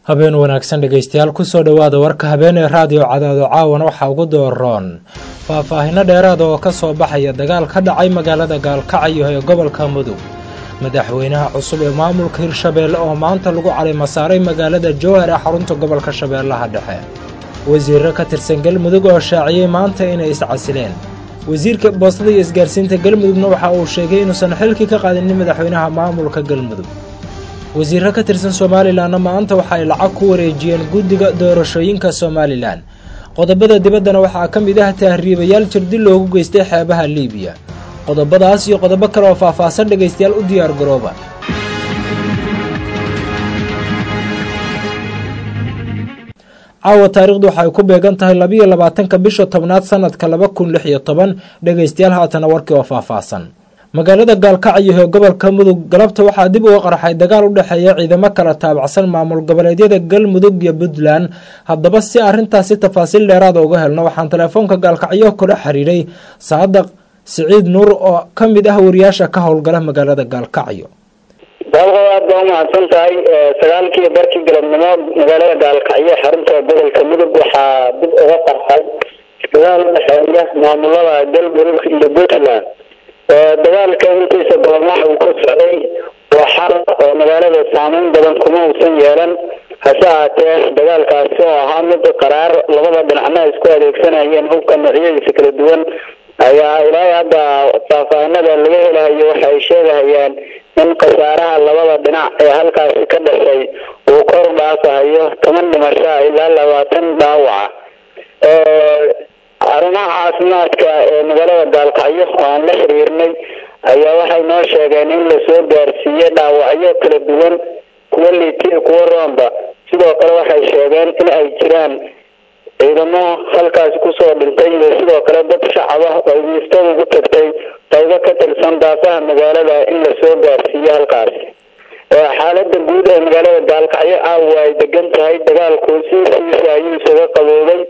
habeen wanaagsan dhegaystayaal kusoo dhowaada warka habeenee raadiyo cadaado caawana waxaa ugu dooroon faahfaahino dheeraada oo ka soo baxaya dagaal ka dhacay magaalada gaalkacyo ee gobolka mudug madaxweynaha cusub ee maamulka hirshabeelle oo maanta lagu calima saaray magaalada jowhar ee xarunta gobolka shabeellaha dhexe wasiirro ka tirsan galmudug oo shaaciyey maanta inay iscasileen wasiirka boostada iyo isgaarsiinta galmudugna waxa uu sheegay inuusan xilkii ka qaadinin madaxweynaha maamulka galmudug wasiirro ka tirsan somalilanna maanta waxa ay lacag ku wareejiyeen guddiga doorashooyinka somalilan qodobada dibaddana waxaa ka mid ah tahriibayaal jirdi loogu geystay xeebaha liibiya qodobadaas iyo qodobo kale oo faahfaahsan dhegaystayaal u diyaar garooba caawa taarikhdu waxay ku beegan tahay labiyo labaatanka bisha tobnaad sanadka laba kun lix iyo toban dhegaystayaal haatana warkii oo faahfaahsan magaalada gaalkacyo ee gobolka mudug galabta waxaa dib uga qarxay dagaal u dhexeeya ciidamo kala taabacsan maamul goboleedyada galmudug iyo puntland haddaba si arrintaasi tafaasiil dheeraada uga helno waxaan teleefoonka gaalkacyo kula xiriiray saadaq siciid nuur oo ka mid ah wariyaasha ka howlgala magaalada gaalkacyo daaqo aad baa umahadsan tahay sagaalkii barkii galabnimo magaalada gaalkacyo xarunta gobolka mudug waxaa dib uga qarxay dagaal udhexeeya maamulada galmudug iyo puntland dagaalka intiisa badan waxa uu ka socday waa xal oo magaalada saameyn badan kuma uusan yeelan hase ahaatee dagaalkaasi oo ahaa mid qaraar labada dhinacna isku adeegsanayeen hubka noocyadiisa kala duwan ayaa ilaa hadda faahfaahinada laga helahayo waxa ay sheegahayaan in khasaaraha labada dhinac ee halkaasi ka dhashay uu kor dhaafahayo toban dhimasho ilaa labaatan dhaawaca arrimaha caafimaadka ee magaalada gaalkacyo oo aan la xiriirnay ayaa waxay noo sheegeen in lasoo gaarsiiyey dhaawacyo kala duwan kuwa liitiya kuwa roomba sidoo kale waxay sheegeen in ay jiraan ciidamo halkaasi kusoo dhintay iyo sidoo kale dad shacab ah oo miistada ugu tagtay qaybo ka tirsan daafaha magaalada in lasoo gaarsiiyo halkaasi xaalada guud ee magaalada gaalkacyo caawa ay degan tahay dagaalku siisiisa ayuu isaga qaboobay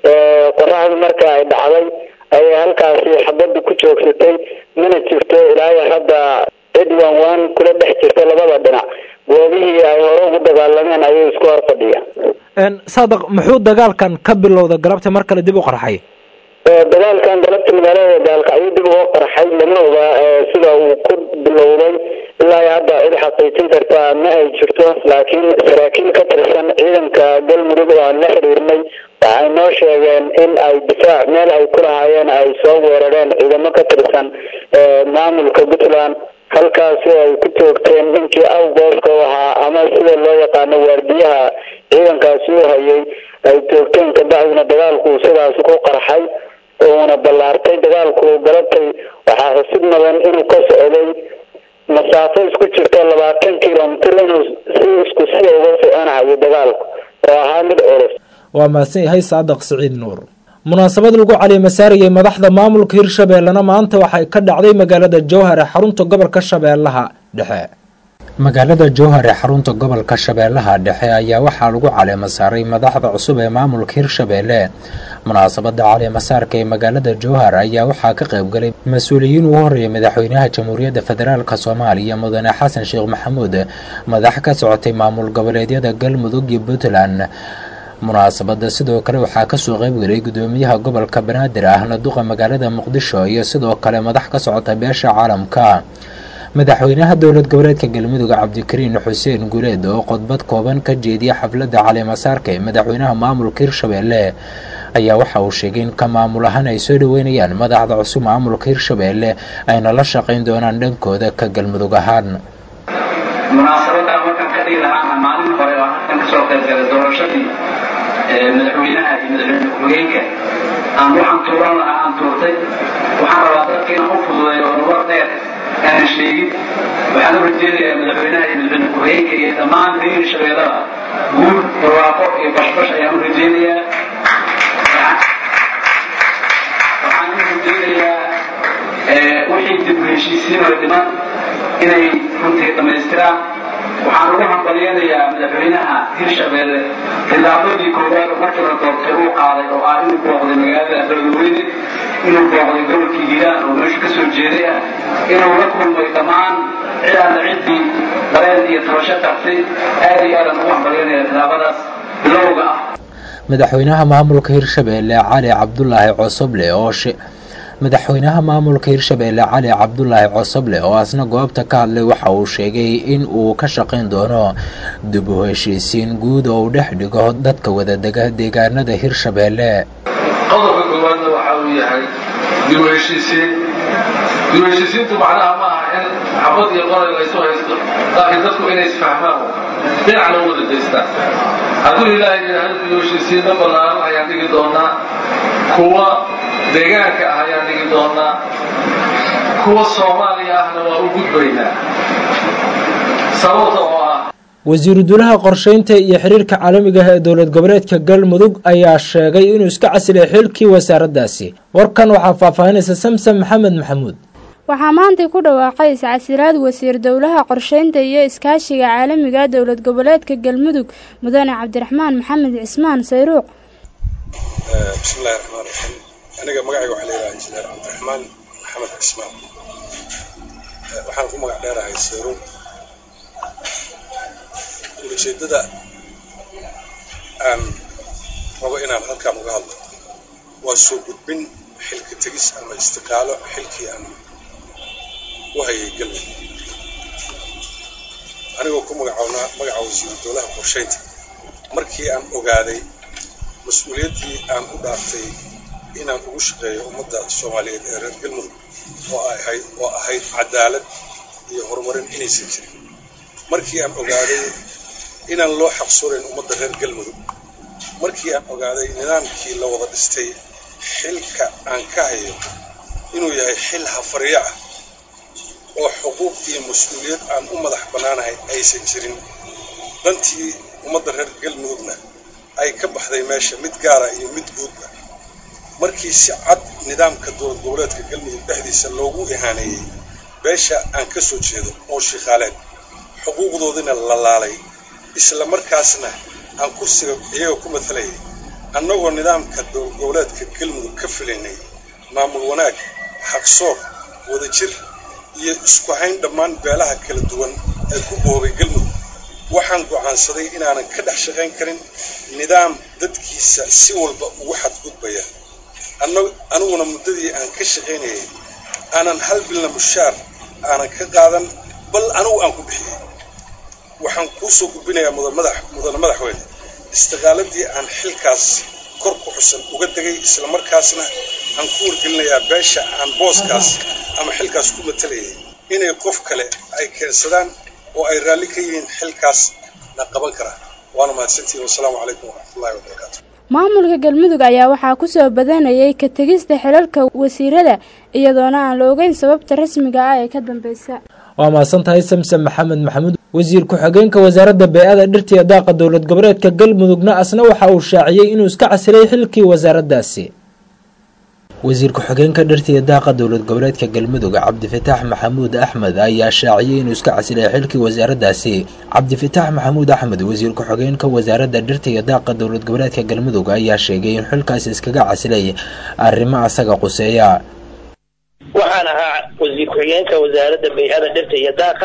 qoraxdu marka ay dhacday ayay halkaasi xabadda ku joogsatay mana jirto ilaa hadda cid waan waan kula dhex jirta labada dhinac goobihii ay hore ugu dagaalameen ayuu isku hor fadhiya saadaq muxuu dagaalkan ka bilowda galabta mar kale dib u qarxay dagaalkan galabta magaalada gaalkacyo dib uga qarxay lama oga sida uu ku bilowday ilaa hadda cid xaqiijin karta ma ay jirto laakiin saraakiil ka tirsan ciidanka galmudug oo aan la xiriirnay waxay noo sheegeen in ay difaac meel ay ku lahaayeen ay soo weerareen ciidamo ka tirsan maamulka puntland halkaasi oo ay ku toogteen ninkii awgooska u ahaa ama sida loo yaqaano waardiyaha ciidankaasi u hayay ay toogteen kabacdina dagaalku sidaasi ku qarxay uuna ballaartay dagaalku galabtay waxaa xusid mudan inuu ka socday masaafo isku jirto labaatan kilomitr inuu si isku sida uga soconahayo dagaalku oo ahaa mid culus waa mahadsan yahay saadaq siciid nuur munaasabad lagu calimasaarayay madaxda maamulka hirshabeellena maanta waxay ka dhacday magaalada jowhar ee xarunta gobolka shabeellaha dhexe magaalada jowhar ee xarunta gobolka shabeellaha dhexe ayaa waxaa lagu caleemasaaray madaxda cusub ee maamulka hirshabeelle munaasabada caleemasaarka ee magaalada jowhar ayaa waxaa ka qaybgalay mas-uuliyiin ugu horreeyay madaxweynaha jamhuuriyadda federaalk soomaaliya mudane xasan sheekh maxamuud madax ka socotay maamul goboleedyada galmudug iyo puntland munaasabada sidoo kale waxaa kasoo qaybgelay gudoomiyaha gobolka banaadir ahna duqa magaalada muqdisho iyo sidoo kale madax ka socota beesha caalamka madaxweynaha dowlad goboleedka galmudug cabdikariin xuseen guleed oo khudbad kooban ka jeediya xafladda caleemasaarka ee madaxweynaha maamulka hirshabeelle ayaa waxa uu sheegay in ka maamul ahaan ay soo dhoweynayaan madaxda cusub maamulka hirshabeelle ayna la shaqayn doonaan dhankooda ka galmudug ahaan munaasabadda markaan ka dhigi lahaa maalin hore oo halkan kasoo qaybgalay doorashadii madaxweynaha iyo madaxweyne ku-xigeenka aan waxaan tuuran lahaa aan tuurtay waxaan rabaa dadka inaan u fududeeyo oo lugar dheer aanan sheegin waxaan u rajeynayaa madaxweynaha iyo madaxweyne ku-xigeenka iyo dhammaan reer shabeellada guul barwaaqo iyo bashbash ayaan u rajeynayaa waxaan u rajeynayaa wixii dib u heshiisiin oo dhiman inay runtii dhammaystiraan waxaan ugu hambalyanayaa madaxweynaha hirshabeelle tillaabadii koowaad oo markii la doortay uu qaaday oo ah inuu booqday magaalada beledweyne inuu booqday gobolkii hiiraan oo meeshu ka soo jeeday ah inuu la kulmay dhammaan cidaana ciddii dareen iyo tabasho gartay aad iyo aadan ugu hambalyaynaya tilaabadaas bilowga ah madaxweynaha maamulka hirshabeelle cali cabdulaahi cosoble oo madaxweynaha maamulka hirshabeelle cali cabdulaahi cosoble oo asna goobta ka hadlay waxa uu sheegay in uu ka shaqayn doono dib u heshiisiin guud oo uu dhex dhigo dadka wadadega deegaanada hirshabeelle qodobka koowaadna waxa uu yahay dib u heshiisiin dib u heshiisiintu macnaha ma aha in xabad iyo qoray laysu haysto laakiin dadku inay isfahmaan dhinacna u wada jeestaan hadduu ilaahay yidhaahdo dib u heshiisiinna ballaaran ayaan dhigi doonaa kuwa deegaanka ah ayaan dhigi doonaa kuwa soomaaliya ahna waa u gudbaynaa sababta oo ah wasiiru dulaha qorsheynta iyo xiriirka caalamiga ah ee dowlad goboleedka galmudug ayaa sheegay inuu iska casilay xilkii wasaaraddaasi warkan waxaa faahfaahinaysa samsam maxamed maxamuud waxaa maantay ku dhawaaqay iscasilaad wasiir dowlaha qorsheynta iyo iskaashiga caalamiga dowlad goboleedka galmudug mudane cabdiraxmaan maxamed cismaan sayruuq bismillahi raxmaan raxiim aniga magacayga waxaa layidhaha injineer cabdiraxmaan maxamed cismaan waxaan ku magac dheerahay sayruuq ujeeddada aan rabo inaan halkaan uga hadlo waa soo gudbin xilka tegis ama istiqaalo xilkii aan u hayay galmudug anigoo ku magacownaa magaca wasiiru dowlaha qorsheynta markii aan ogaaday mas-uuliyaddii aan u dhaaftay inaan ugu shaqeeyo ummadda soomaaliyeed ee reer galmudug oo ahayd oo ahayd cadaalad iyo horumarin inaysan jirin markii aan ogaaday inaan loo xaqsoonayn ummadda reer galmudug markii aan ogaaday nidaamkii la wada dhistay xilka aan ka hayo inuu yahay xil hafaryo ah oo xuquuq iyo mas-uuliyad aan u madax bannaanahay aysan jirin dantii ummadda reer galmudugna ay ka baxday meesha mid gaara iyo mid guudba markii si cad nidaamka dowlad goboleedka galmudug dhexdiisa loogu ihaaneeyey beesha aan ka soo jeedo oo shiikhaaleed xuquuqdoodina la laalay isla markaasna aan kursiga iyaga ku matalayay annagoo nidaamka dowlad goboleedka galmudug ka filaynay maamul wanaag xaqsoor wadajir iyo isku hayn dhammaan beelaha kala duwan ee ku boobay galmudug waxaan go'aansaday inaanan ka dhex shaqayn karin nidaam dadkiisa si walba ugu xadgudbaya aniguna muddadii aan ka shaqaynayay aanan hal bilna mushaar aanan ka qaadan bal anigu aan ku bixiyey waxaan kuu soo gudbinayaa mudane madaxweyne istiqaaladii aan xilkaas kor ku xusan uga degay islamarkaasna aan ku wargelinayaa beesha aan booskaas ama xilkaas ku matalayay inay qof kale ay keensadaan oo ay raalli ka yihiin xilkaas na qaban karaa waana mahadsantihin wasalaamu calaykum waraxmatullahi wabarakaatu maamulka galmudug ayaa waxaa kusoo badanayay ka tegista xilalka wasiirada iyadoona aan la ogeyn sababta rasmiga ah ee ka dambeysa waa mahadsan tahay samsam maxamed maxamuud wasiir ku-xigeenka wasaaradda bey-ada dhirta iyo daaqa dowlad goboleedka galmudugna asna waxa uu shaaciyey inuu iska casilay xilkii wasaaraddaasi wasiir ku-xigeenka dhirta iyo daaqa dowlad goboleedka galmudug cabdifataax maxamuud axmed ayaa shaaciyey inuu iska casilay xilkii wasaaraddaasi cabdifataax maxamuud axmed wasiir ku-xigeenka wasaaradda dhirta iyo daaqa dowlad goboleedka galmudug ayaa sheegay in xilkaasi iskaga casilay arrimo asaga quseeya waxaan ahaa wasiir ku-xigeenka wasaaradda bay-ada dhirta iyo daaqa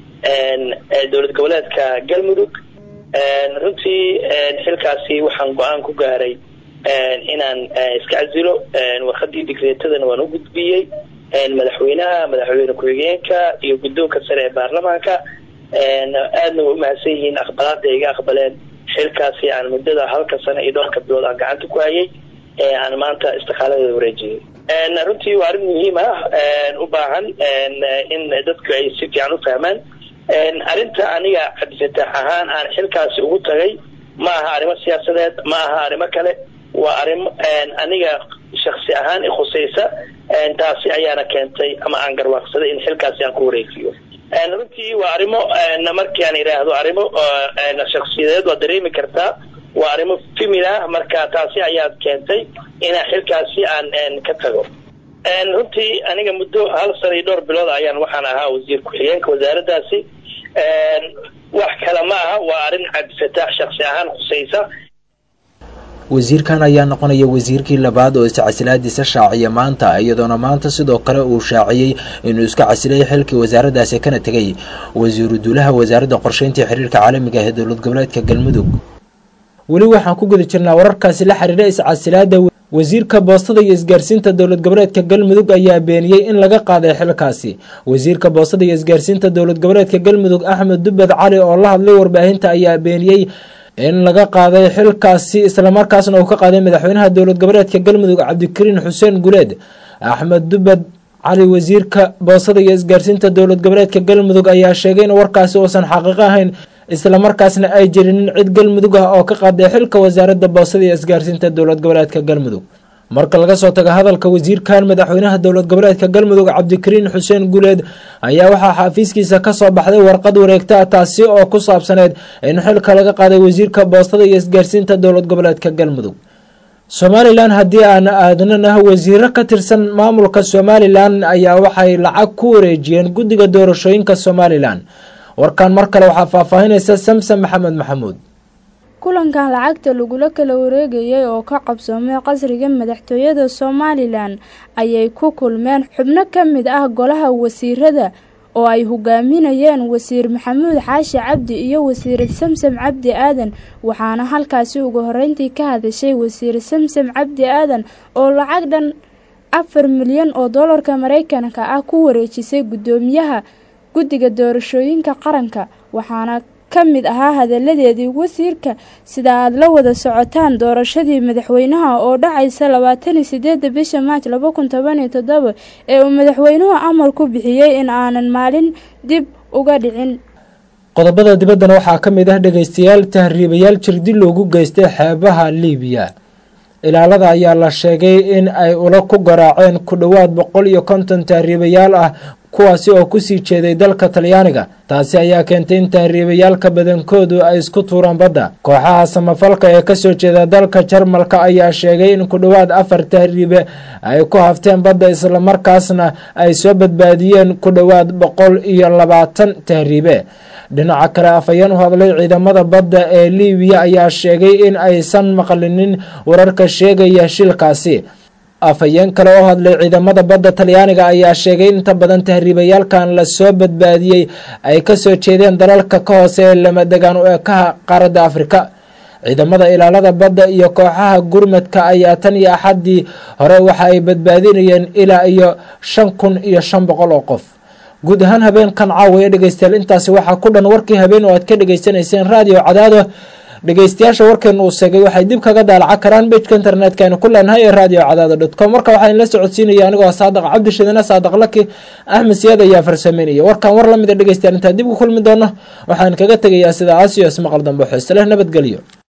ee dowlad goboleedka galmudug runtii xilkaasi waxaan go-aan ku gaaray inaan iska casilo warqadii digreetadana waan u gudbiyey madaxweynaha madaxweyne ku-xigeenka iyo guddoonka sare ee baarlamaanka aadna way umahadsan yihiin aqbalaada iga aqbaleen xilkaasi aan muddada halka sano iyo dhowrka bilood aan gacanta ku hayay aan maanta istiqaaladeeda wareejiyey runtii waa arrin muhiim ah u baahan in dadku ay si fiican u fahmaan arrinta aniga cabdifataax ahaan aan xilkaasi ugu tagay ma aha arrimo siyaasadeed ma aha arrimo kale waa arrimo aniga shaksi ahaan ikhusaysa taasi ayaana keentay ama aan garwaaqsaday in xilkaasi aan ku wareejiyo runtii waa arrimo markii aan idhaahdo arrimo shaksiyadeed waa dareemi kartaa waa arrimo femil ah marka taasi ayaad keentay inaan xilkaasi aan ka tago runtii aniga muddo hal sana iyo dhowr bilood ayaan waxaan ahaa wasiir ku-xigeenka wasaaraddaasi wax kale ma aha waa arrin cabdifataax shaksi ahaan khusaysa wasiirkan ayaa noqonaya wasiirkii labaad oo iscasilaadiisa shaaciya maanta iyadoona maanta sidoo kale uu shaaciyey inuu iska casilay xilkii wasaaraddaasi kana tegay wasiiru duulaha wasaaradda qorsheynta xiriirka caalamiga ee dowlad goboleedka galmudug weli waxaan ku guda jirnaa wararkaasi la xiriira iscasilaada wasiirka boostada iyo isgaarsiinta dowlad goboleedka galmudug ayaa beeniyey in laga qaaday xilkaasi wasiirka boostada iyo isgaarsiinta dowlad goboleedka galmudug axmed dubbed cali oo la hadlay warbaahinta ayaa beeniyey in laga qaaday xilkaasi islamarkaasna uu ka qaaday madaxweynaha dowlad goboleedka galmudug cabdikariin xuseen guleed axmed dubbed cali wasiirka boosada iyo isgaarsiinta dowlad goboleedka galmudug ayaa sheegay in warkaasi uusan xaqiiqo ahayn islamarkaasna ay jirinin cid galmudug ah oo ka qaaday xilka wasaaradda boosada iyo isgaarsiinta dowlad goboleedka galmudug marka laga soo tago hadalka wasiirkan madaxweynaha dowlad goboleedka galmudug cabdikariin xuseen guleed ayaa waxaa xafiiskiisa kasoo baxday warqad wareegta taasi oo ku saabsaneyd in xilka laga qaaday wasiirka boostada iyo isgaarsiinta dowlad goboleedka galmudug somalilan haddii aan aadnana wasiiro ka tirsan maamulka somalilan ayaa waxay lacag ku wareejiyeen guddiga doorashooyinka somalilan warkan mar kale waxaa faahfaahinaysa samsom maxamed maxamuud kulankan lacagta lagula kala wareegayay oo ka qabsoomay qasriga madaxtooyada somalilan ayay ku kulmeen xubno ka mid ah golaha wasiirada oo ay hogaaminayeen wasiir maxamuud xaashi cabdi iyo wasiir samsam cabdi aadan waxaana halkaasi ugu horeyntii ka hadashay wasiir samsam cabdi aadan oo lacag dhan afar milyan oo doolarka mareykanka ah ku wareejisay guddoomiyaha guddiga doorashooyinka qaranka waxaana ka mid ahaa hadaladeedii wasiirka sida aada la wada socotaan doorashadii madaxweynaha oo dhacaysa labaataniyo sideeda bisha maaj laba kun toban iyo toddoba ee uu madaxweynuhu amar ku bixiyey in aanan maalin dib uga dhicin qodobada dibaddana waxaa ka mid ah dhegeystayaal tahriibayaal jirdi loogu geystay xeebaha liibiya ilaalada ayaa la sheegay in ay ula ku garaaceen ku dhowaad boqol iyo konton tahriibayaal ah kuwaasi oo kusii jeeday dalka talyaaniga taasi ayaa keentay in tahriibayaalka badankoodu ay isku tuuraan badda kooxaha samafalka ee kasoo jeeda dalka jarmalka ayaa sheegay in ku dhowaad afar tahriibe ay ku hafteen badda islamarkaasna ay soo badbaadiyeen ku dhowaad boqol iyo labaatan tahriibe dhinaca kale afhayeen u hadlay ciidamada badda ee liibiya ayaa sheegay in aysan maqlinin wararka sheegaya shilkaasi afhayeen kale oo hadlay ciidamada badda talyaaniga ayaa sheegay inta badan tahriibayaalkan lasoo badbaadiyey ay kasoo jeedeen dalalka ka hoose ee lama degaan u ekaha qaaradda afrika ciidamada ilaalada badda iyo kooxaha gurmadka ayaa tan iyo axaddii hore waxa ay badbaadinayeen ilaa iyo shan kun iyo shan boqol oo qof guud ahaan habeenkan caawaya dhegeystayaal intaasi waxaa ku dhan warkii habeen oo aad ka dhegeysanayseen raadiyo cadaado dhegeystayaasha warkeenu uu sheegay waxay dib kaga daalaca karaan bejka internetka aynu ku leenahay ee radio cadaado dot com warka waxaa inla socodsiinaya anigoo saadaq cabdishidane saadaq laki axmed siyaad ayaa farsameynaya warkan war lamida dhegeystayaal intaan dib ku kulmi doono waxaan kaga tegayaa sida aasiyo ismaqal dambe xiise leh nabadgelyo